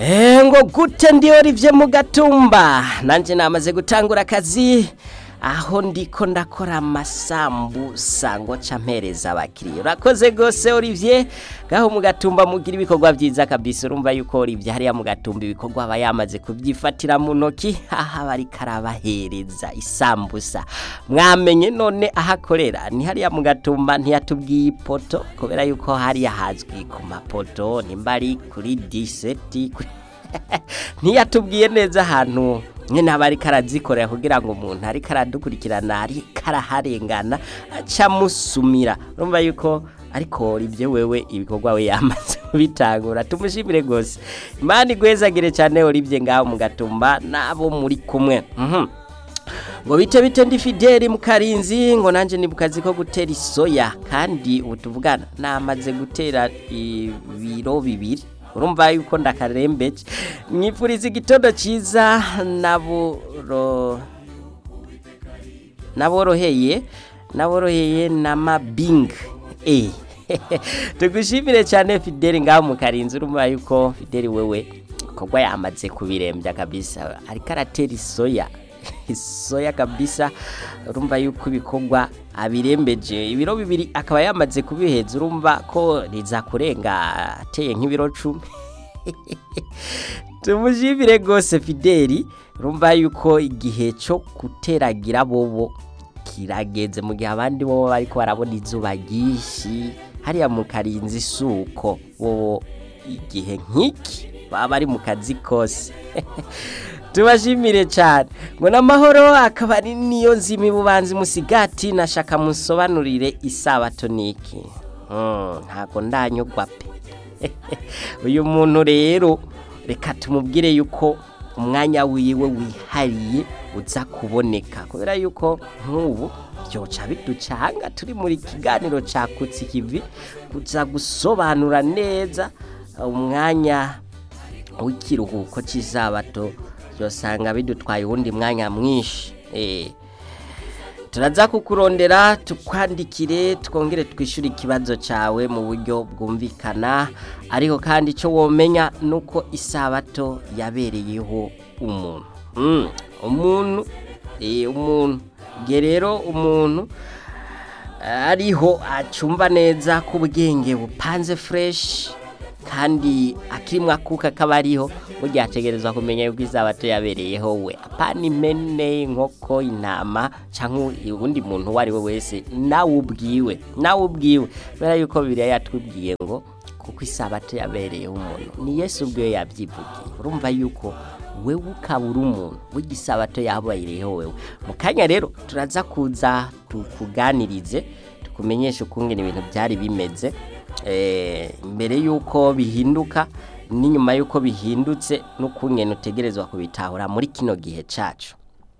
Eh, ngo gute ndi Olivier mu gatumba nanje namaze gutangura akazi aho ndiko ndakora amasambusa ngo ca mpereza abakiriya urakoze gose Olivier gaho mu gatumba mugira ibikorwa vyiza kabisa urumva yuko Olivier hariya mu gatumba ibikorwa aba yamaze kuvyifatira mu ntoki aha bari karabahereza isambusa mwamenye none ahakorera ni hariya mu gatumba ntiyatubwiye ipoto kubera yuko hariya hazwi ku mapoto nimba ari kuri diseti kuri ntiyatubwiye neza ahantu nyine aba ariko arazikorera kugira ngo umuntu ariko aradukurikirana ariko araharengana aca amusumira urumva yuko ariko ibyo wewe ibikorwa we yamaze kubitangura tumushimire rwose imana igwezagire cyane uribye ngaho mu gatumba n'abo muri kumwe Mhm. ngo bite bite ndi fideli mu karinzi ngo nanjye ni mu kazi ko gutera isoya kandi ubu tuvugana namaze gutera ibiro bibiri urumva yuko ndakarembeje mwifuriza igitondo cyiza naburo naboroheye naboroheye na mabing eh tugushimire cyane fideli ngaho mu karinzi urumva yuko fideli wewe kogwa yamaze kubirembya kabisa ariko aratera isoya isoya kabisa urumva yuko ibikorwa abirembeje ibiro bibiri akaba yamaze kubiheza urumva ko riza kurenga ateye nk'ibiro cumi tumushimire rwose fideli urumva yuko igihe cyo guteragira bobo kirageze mu gihe abandi bo bariko barabona izuba ryinshi hariya mu karinzi isuko bobo igihe nk'iki baba bari mu kazi kose tubashimire cyane ngo n'amahoro akaba ari niyo nzima ibubanza musigati nashaka musobanurire isabato niki ntabwo ndanyugwa pe uyu muntu rero reka tumubwire yuko umwanya wiwe wihariye uza kuboneka kubera yuko nk'ubu byoca biducanga turi muri kiganiro cakutse ikivi kuza gusobanura neza umwanya w'ikiruhuko cy'isabato byosanga bidutwaye uwundi mwanya mwinshi turaza kukurondera tukwandikire twongere twishyure ikibazo cyawe mu buryo bwumvikana ariko kandi icyo womenya ni uko isabato yabereyeho umuntu umuntu umuntu nge rero umuntu ariho acumva neza ko ubwenge bupanze fureshi kandi akirimwo akuka kaba ariho burya ategerezwa kumenya yuko izabato yabereyeho we apana impene inkoko intama cyangwa ubundi muntu uwo ari we wese nawe ubwiwe nawe ubwiwe kubera yuko biriya yatwibwiye ngo kuko isabato yabereyeho umuntu ni yesu ubwiwe yabyivugiye urumva yuko wewe ukaba uri umuntu burya isabato yabayereyeho wewe mu kanya rero turaza kuza tukuganirize tukumenyeshe ukungene ibintu byari bimeze mbere y'uko bihinduka n'inyuma y'uko bihindutse n'ukungene utegerezwa kubitahura muri kino gihe cyacu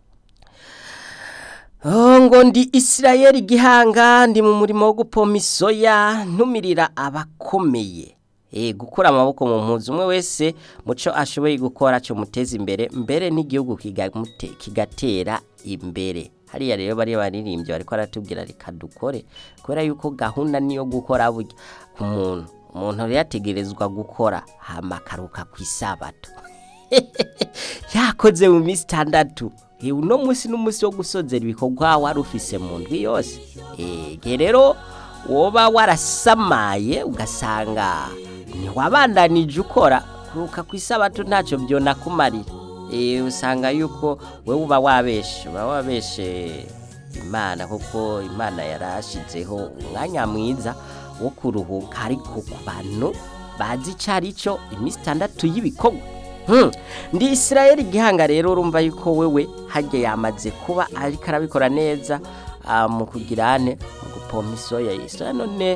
ngo ndi isirayeli gihanga ndi mu murimo wo gupoma isoya ntumirira abakomeye gukura amaboko mu mpuzu umwe wese muco ashoboye gukora cyo muteza imbere mbere n'igihugu kigatera imbere hariya rero bari baririmbye bariko aratubwira reka dukore kubera yuko gahunda niyo gukora burya ku muntu umuntu rero yategerezwa gukora hama akaruka ku isabato yakoze mu minsi itandatu uno munsi n'umunsi wo gusozera ibikorwa wari ufise mu ndwi yose igihe rero woba warasamaye ugasanga ntiwabandanije ukora kuruka ku isabato ntacyo byonakumarira usanga yuko wowe uba wabeshe uba wabeshe imana kuko imana yarashyizeho umwanya mwiza wo kuruhuka ariko ku bantu bazi icyo ari cyo iminsi itandatu y'ibikorwa ndi isirayeli gihanga rero urumva yuko wewe hajya yamaze kuba ariko arabikora neza mu kugira ane mu gupompa isoya isoya none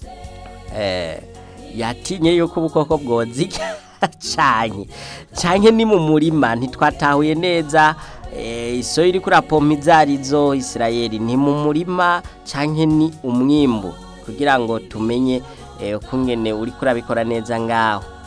yatinye yuko ubukoko bwozijya cyane cyane ni mu murima ntitwatahuye neza isoya iri kuri apompa izo arizo isirayeli ni mu murima cyane ni umwimbu kugira ngo tumenye ukungene uri kurabikora neza ngaho